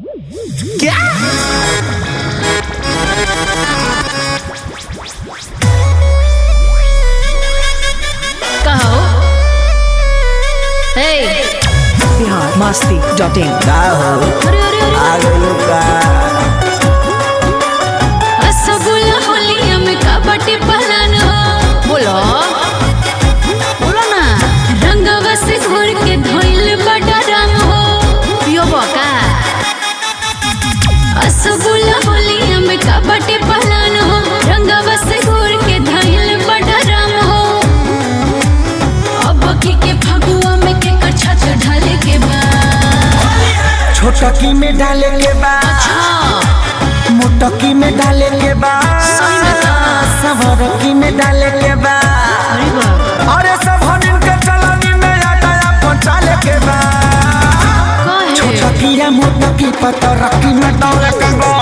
कहो हे बिहार मस्ती dot in का हो अरे अरे अरे आ गइलो का रसगुल्ला होलिया में कबड्डी पहलन हो बोलो बोलो ना रंगवा से घोर के धोइल बड़ा रंग हो पियो बका रसगुल्ला होलिया में कबड्डी पहलन हो रंगवा से घोर के धोइल बड़ा रंग हो अब की के फगुआ में के कच्छा ढाले के बाद छोटकी में डाले के बा हाँ मोटकी में डाले के बा सही में का? सवरकी में डाले के बा अरे बाप अरे सब हनिन के चलनी में आटा पहुंचाले के बा काहे छोटकी या मोटकी पतरकी में डाले के बा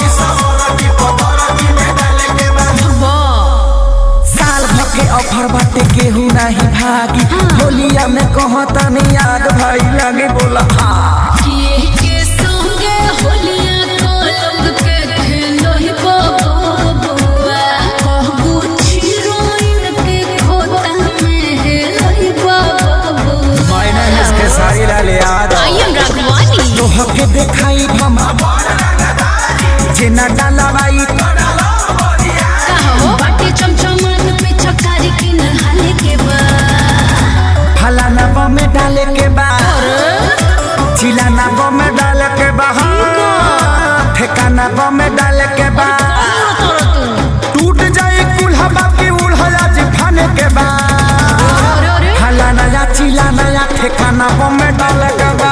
बा साल भर के ऑफर बाटे केहू नहीं भागी होलिया में कहता नहीं आग भाई लगे बोला हाँ किए के संगे होलिया को लोग के खेलो ही बबुआ कहबू छिरोइन के खोता में हेलो ही बबुआ मैंने इसके सारी लाले याद आई एम राघवानी तोह के देखाई भमा जेना डालाबाई कहो बाटे चमचमन पे चकारी की नहाले के बाद फलाना बा में डाले के बा चिलाना बा में डाले के बा हाँ। ठेकाना बा में डाले के बा टूट जाए कुल्हा बाकी उल्हा जी खाने के बा अरे अरे फलाना या चिलाना या ठेकाना बा में डाले के बा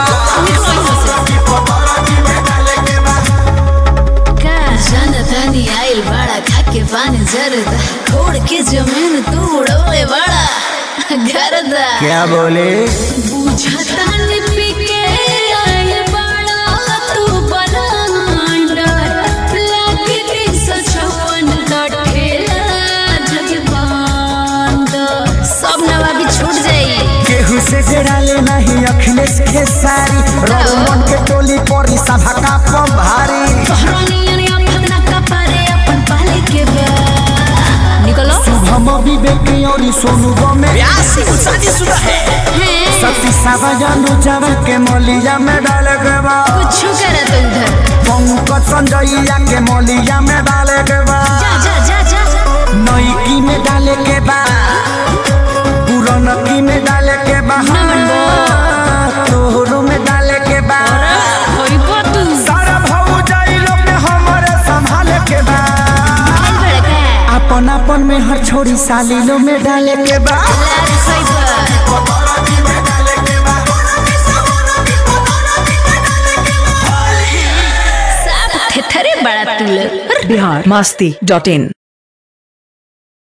का जनतानी आइल बड़ा खाके पानी जरदा छोड़ के जमीन तू उड़ौले बड़ा गरदा क्या बोले बुझता नि पिके आइल बड़ा तू बलांडर लागे तीन सौ छप्पन का ठेला जगबांड सब नवाबी छूट जाई केहू से जड़ाले नहीं अखिलेश के सारी रोमन के टोली परी सभा का पम भारी तोहरानियन आफत ना कपारे अपन पाले के बा निकलो शुभम विवेक और सोनू गमे हैं सती सावजानु जावा के मोलिया में डाले के बा कुछ करत उधर पंकज संजयया के मोलिया में डाले के बा जा जा जा जा नईकी में डाले के बा पुरनकी में डाले के बा तोहरो में डाले के बा होई तू सारा भाऊ जाई लोग में हमारे संभाले के बा आइल बड़का अपन अपन में हर छोरी साली लो में डाले के बा लाल साइबर साफ थेथरे बड़ा तू लोग बिहार मस्ती डॉट इन